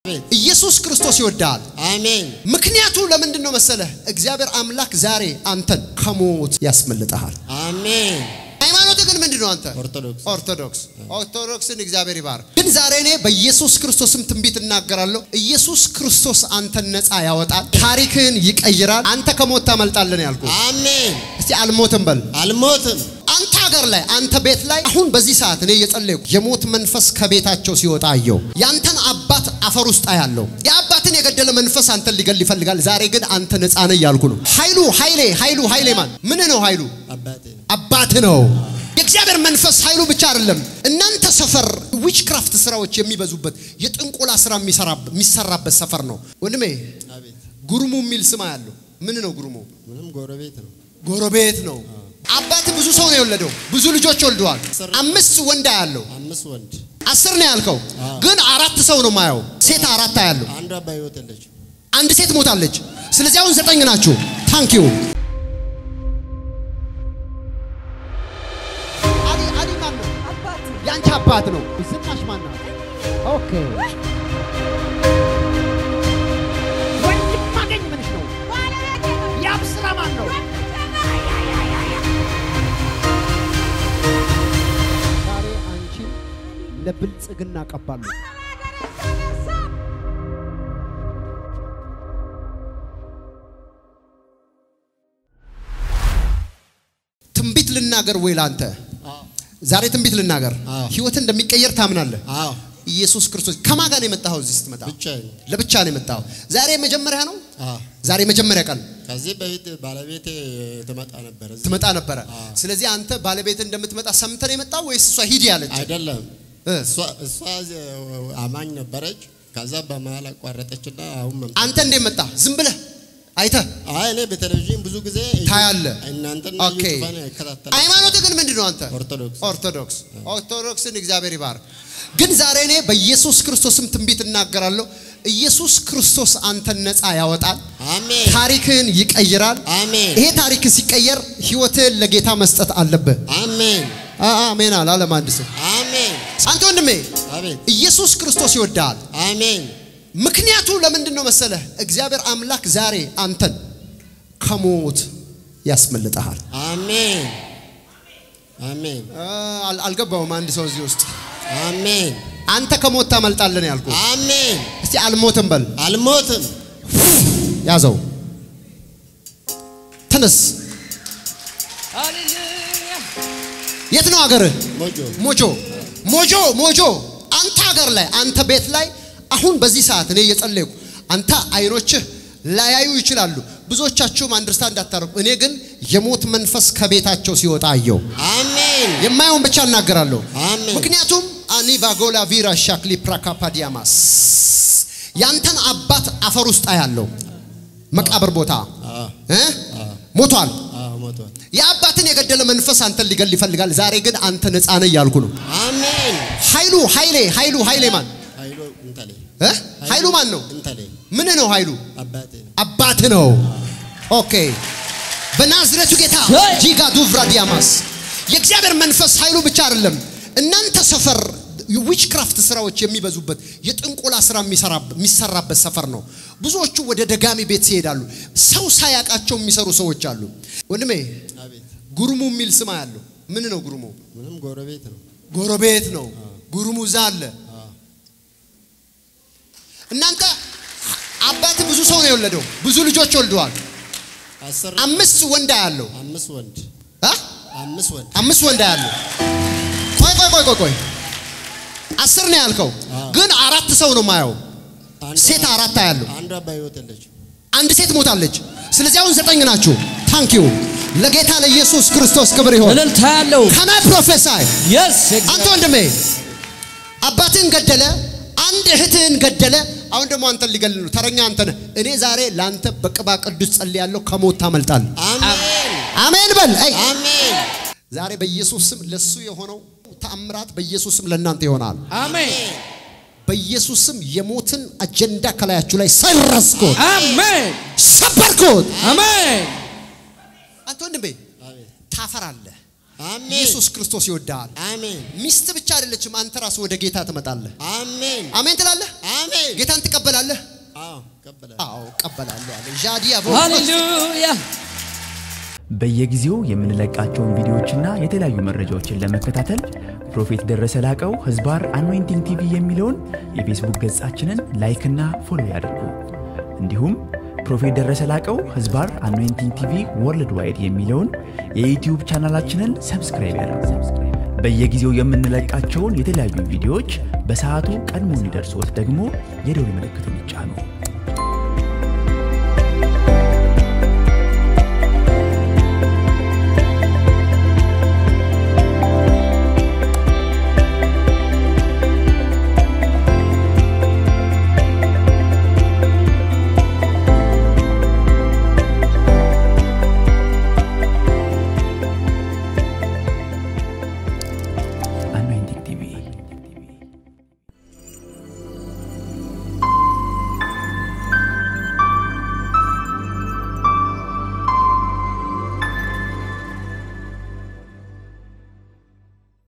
ኢየሱስ ክርስቶስ ይወዳል። አሜን። ምክንያቱ ለምንድን ነው መሰለህ? እግዚአብሔር አምላክ ዛሬ አንተን ከሞት ያስመልጠሃል። አሜን። ሃይማኖት ግን ምንድን ነው? አንተ ኦርቶዶክስ ኦርቶዶክስ ኦርቶዶክስን እግዚአብሔር ይባርክ። ግን ዛሬ እኔ በኢየሱስ ክርስቶስም ትንቢት እናገራለሁ። ኢየሱስ ክርስቶስ አንተን ነፃ ያወጣል፣ ታሪክህን ይቀይራል። አንተ ከሞት ታመልጣለን ያልኩ። አሜን። እስቲ አልሞትም በል። አልሞትም። አንተ ሀገር ላይ አንተ ቤት ላይ አሁን በዚህ ሰዓት እኔ እየጸለይኩ የሞት መንፈስ ከቤታቸው ሲወጣ አየው። ያንተን አባት አፈር ውስጥ አያለው። የአባትን የገደለ መንፈስ አንተን ሊገል ይፈልጋል። ዛሬ ግን አንተ ነፃ ነህ እያልኩ ነው። ኃይሉ ኃይሌ ኃይሉ ኃይሌ ማን ምን ነው ኃይሉ አባቴ ነው። አባት ነው። የእግዚአብሔር መንፈስ ኃይሉ ብቻ አይደለም። እናንተ ሰፈር ዊችክራፍት ስራዎች የሚበዙበት የጥንቆላ ስራ የሚሰራበት ሰፈር ነው። ወንድሜ አቤት። ጉርሙ የሚል ስም ያለው ምን ነው? ጉርሙ ምንም ጎረቤት ነው። ጎረቤት ነው። አባት ብዙ ሰው ነው የወለደው። ብዙ ልጆች ወልደዋል። አምስት ወንድ ያለው አምስት ወንድ አስር ነው ያልከው፣ ግን አራት ሰው ነው ማየው። ሴት አራት ያለው አንዷ በሕይወት የለችም። አንድ ሴት ሞታለች። ስለዚህ አሁን ዘጠኝ ናችሁ። ታንክ ዩ አሊ አሊ ማን ነው? የአንቺ አባት ነው። ዝናሽ ማን ነው? ኦኬ ወንድም ማገኝ ምንሽ ነው? ያብ ስራ ማን ነው? ዛሬ አንቺ ለብልጽግና ቀባሉ። ትንቢት ልናገር ወይ ላንተ ዛሬ ትንቢት ልናገር። አዎ። ህይወት እንደሚቀየር ታምናለህ? አዎ ኢየሱስ ክርስቶስ ከማን ጋር ነው የመጣኸው? እዚህ ስትመጣ ብቻዬን። ለብቻ ነው የመጣኸው። ዛሬ መጀመሪያ ነው። አዎ ዛሬ መጀመሪያ ቀን ከዚህ በፊት ባለቤቴ ትመጣ ነበር። እዚህ ትመጣ ነበረ። ስለዚህ አንተ ባለቤት እንደምትመጣ ሰምተህ ነው የመጣው ወይስ እሷ ሂድ ያለች? አይደለም እ? እሷ እሷ አማኝ ነበረች። ከዛ በመሀል አቋረጠችና አሁን መምጣት አንተ እንዴት መጣ? ዝም ብለህ አይተህ አይ እኔ በቴሌቪዥን ብዙ ጊዜ ታያለህ። እናንተና ኦኬ። ዩቱባን ይከታተላል። ሃይማኖት ግን ምንድን ነው አንተ? ኦርቶዶክስ ኦርቶዶክስ ኦርቶዶክስን እግዚአብሔር ይባርክ። ግን ዛሬ እኔ በኢየሱስ ክርስቶስም ትንቢት እናገራለሁ። ኢየሱስ ክርስቶስ አንተን ነፃ ያወጣል፣ አሜን ታሪክህን ይቀይራል። አሜን ይሄ ታሪክ ሲቀየር ህይወትህን ለጌታ መስጠት አለብህ። አሜን አ- አሜን አለ አለም አንድ ሰው። አሜን አንተ ወንድሜ አቤት ኢየሱስ ክርስቶስ ይወዳል። አሜን ምክንያቱ ለምንድን ነው መሰለህ? እግዚአብሔር አምላክ ዛሬ አንተን ከሞት ያስመልጠሃል። አሜን አሜን አ- አል- አልገባውም። አንድ ሰው እዚህ ውስጥ አሜን አንተ ከሞት ታመልጣለን ያልኩ። አሜን እስቲ አልሞትም በል። አልሞትም ያዘው፣ ተነስ። የት ነው ሀገርህ? ሞጆ ሞጆ ሞጆ ሞጆ። አንተ ሀገር ላይ አንተ ቤት ላይ አሁን በዚህ ሰዓት እኔ እየጸለይኩ አንተ አይኖችህ ላያዩ ይችላሉ። ብዙዎቻችሁም አንደርስታንድ እንዳታረጉ። እኔ ግን የሞት መንፈስ ከቤታቸው ሲወጣ አየው። አሜን የማየውን ብቻ እናገራለሁ። አሜን። ምክንያቱም አኒ ባጎላ ቪራ ሻክሊ ፕራካፓዲያማስ ያንተን አባት አፈር ውስጥ አያለው መቃብር ቦታ አዎ እ? ሞቷል። አዎ ሞቷል የአባትን የገደለ መንፈስ አንተን ሊገል ይፈልጋል። ዛሬ ግን አንተ ነፃ ነህ እያልኩ ነው። አሜን ኃይሉ ኃይሌ ኃይሉ ኃይሌ ማን ኃይሉ እንተሌ እ? ኃይሉ ማን ነው? እንተሌ ምን ነው ኃይሉ? አባቴ ነው አባት ነው። ኦኬ በናዝሬቱ ጌታ ጂጋ ዱቭራ ዲያማስ የእግዚአብሔር መንፈስ ኃይሉ ብቻ አይደለም። እናንተ ሰፈር ዊችክራፍት ስራዎች የሚበዙበት የጥንቆላ ስራ የሚሰራ- የሚሰራበት ሰፈር ነው። ብዙዎቹ ወደ ደጋሚ ቤት ሲሄዳሉ ሰው ሳያውቃቸው የሚሰሩ ሰዎች አሉ። ወንድሜ አቤት ጉርሙ የሚል ስም ያለው ምን ነው? ጉርሙ ምንም ጎረቤት ነው ጎረቤት ነው። ጉርሙ እዛ አለ። እናንተ አባት ብዙ ሰው ነው የወለደው። ብዙ ልጆች ወልደዋል። አስር አምስት ወንድ ያለው አምስት ወንድ አ? አምስት ወንድ አምስት ወንድ ያለው ቆይ ቆይ ቆይ ቆይ ቆይ አስር ነው ያልከው፣ ግን አራት ሰው ነው ማየው። አንዷ- ሴት አራት ያለው አንዷ በሕይወት የለችም አንድ ሴት ሞታለች። ስለዚህ አሁን ዘጠኝ ናችሁ። ታንክ ዩ ለጌታ ለኢየሱስ ክርስቶስ ክብር ይሆን። እልልታ ያለው ከናይ ፕሮፌሳይ የስ አንተ ወንድሜ አባትህን ገደለ፣ አንድ እህትህን ገደለ። አሁን ደግሞ አንተን ሊገል ነው። ተረኛ አንተ ነህ። እኔ ዛሬ ለአንተ በቅባ ቅዱስ ጸልያለሁ፣ ከሞት ታመልጣለህ። አሜን አሜን በል። አይ አሜን ዛሬ በኢየሱስ ስም ለሱ የሆነው ተአምራት በኢየሱስ ስም ለእናንተ ይሆናል። አሜን በኢየሱስ ስም የሞትን አጀንዳ ከላያችሁ ላይ ሰረስኩት፣ አሜን ሰበርኩት። አሜን አንተ ወንድሜ አቤት ታፈራለህ። አሜን። ኢየሱስ ክርስቶስ ይወድሃል። አሜን ሚስት ብቻ አይደለችም፣ አንተ ራሱ ወደ ጌታ ትመጣለህ። አሜን አሜን ትላለህ። አሜን ጌታን ትቀበላለህ። አዎ ቀበለ አዎ እቀበላለሁ አለ ዣዲያ ሃሌሉያ በየጊዜው የምንለቃቸውን ቪዲዮዎችና የተለያዩ መረጃዎችን ለመከታተል ፕሮፌት ደረሰ ላቀው ህዝባር አኖይንቲንግ ቲቪ የሚለውን የፌስቡክ ገጻችንን ላይክና ፎሎ ያድርጉ። እንዲሁም ፕሮፌት ደረሰ ላቀው ህዝባር አኖይንቲንግ ቲቪ ወርልድ ዋይድ የሚለውን የዩትዩብ ቻናላችንን ሰብስክራይብ ያድርጉ። በየጊዜው የምንለቃቸውን የተለያዩ ቪዲዮዎች በሰዓቱ ቀድሞ እንዲደርሶት ደግሞ የደውል ምልክቱን ይጫኑ።